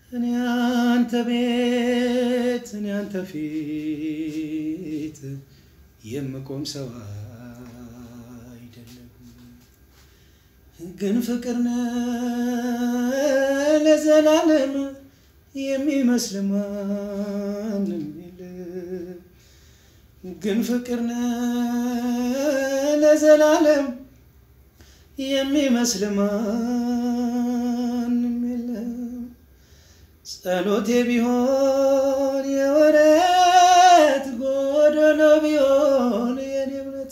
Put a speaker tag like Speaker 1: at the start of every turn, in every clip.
Speaker 1: እኔ አንተ ቤት እኔ አንተ ፊት የምቆም ሰው አይደለሁም፣ ግን ፍቅር ነህ ለዘላለም የሚመስል ማንም የለም፣ ግን ፍቅር ነህ ለዘላለም የሚመስል ማንም የለም። ጸሎቴ ቢሆን የወረት ጎደሎ ቢሆን የኔ እምነት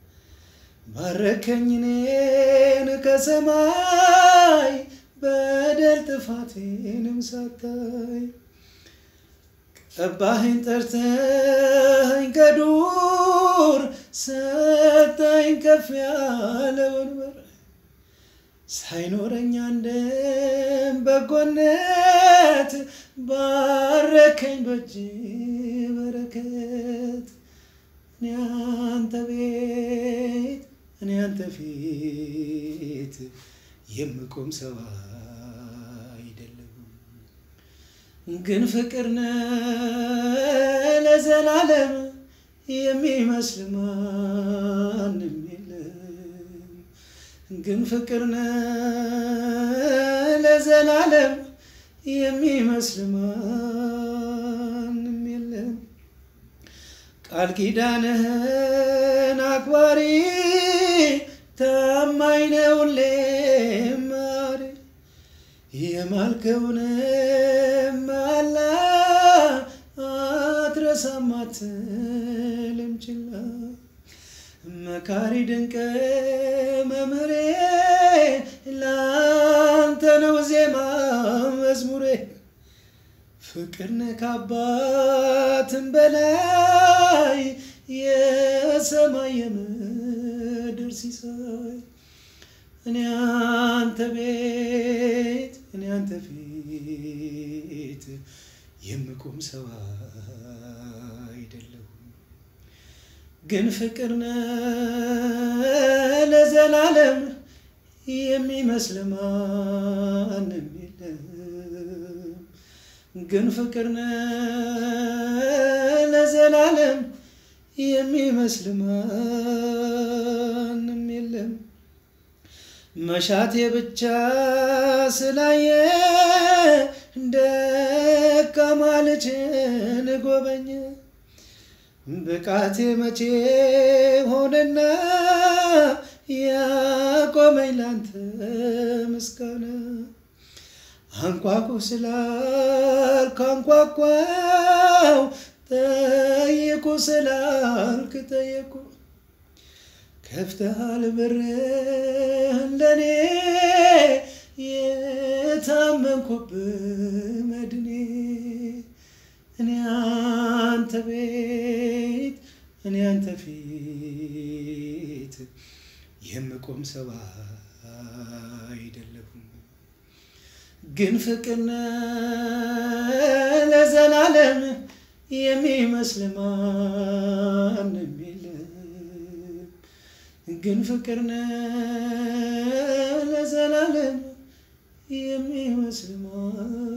Speaker 1: ባረከኝ እኔን ከሰማይ በደል ጥፋቴንም ሳታይ ቀባኸኝ ጠርተኸኝ ከዱር ሰጠኝ ከፍ ያለ ወንበር ሳይኖረኝ አንድም በጎነት ባረከኝ በእጅ በረከት እኔ አንተ ቤት እኔ አንተ ፊት የምቆም ሰው አይደለሁም፣ ግን ፍቅር ነህ ለዘላለም የሚመስል ማንም የለም፣ ግን ፍቅር ነህ ለዘላለም የሚመስል ማንም የለም። ቃል ኪዳንህን አክባሪ ታማኝ ነህ ሁሌም ማሪ የማልከውንም መሐላ አትረሳም አትልም ችላ መካሪ ድንቅ መምህሬ ላንተ ነው ዜማ መዝሙሬ ፍቅር ነህ ከአባትም በላይ የሰማይ የምድር ሲሳይ እኔ አንተ ቤት እኔ አንተ ፊት የምቆም ሰው አይደለሁም፣ ግን ፍቅር ነህ ለዘላለም የሚመስል ማንም የለም፣ ግን ፍቅር ነህ ለዘላለም የሚመስል ማንም የለም። መሻቴ ብቻ ስላየ ደካማ ልጅን ጎበኘ ብቃቴ መቼ ሆነና ያቆመኝ ላንተ ምስጋና አንኳኩ ስላልክ አንኳኳው ጠይቁ ስላልክ ጠየቁ ከፍተሃል በርህን ለኔ የታመንኩብህ መድኔ እኔ አንተ ቤት እኔ አንተ ፊት የምቆም ሰው አይደለሁም፣ ግን ፍቅር ነህ ለዘላለም የሚመስል ማንም የለም፣ ግን ፍቅር ነህ ለዘላለም የሚመስል ማንም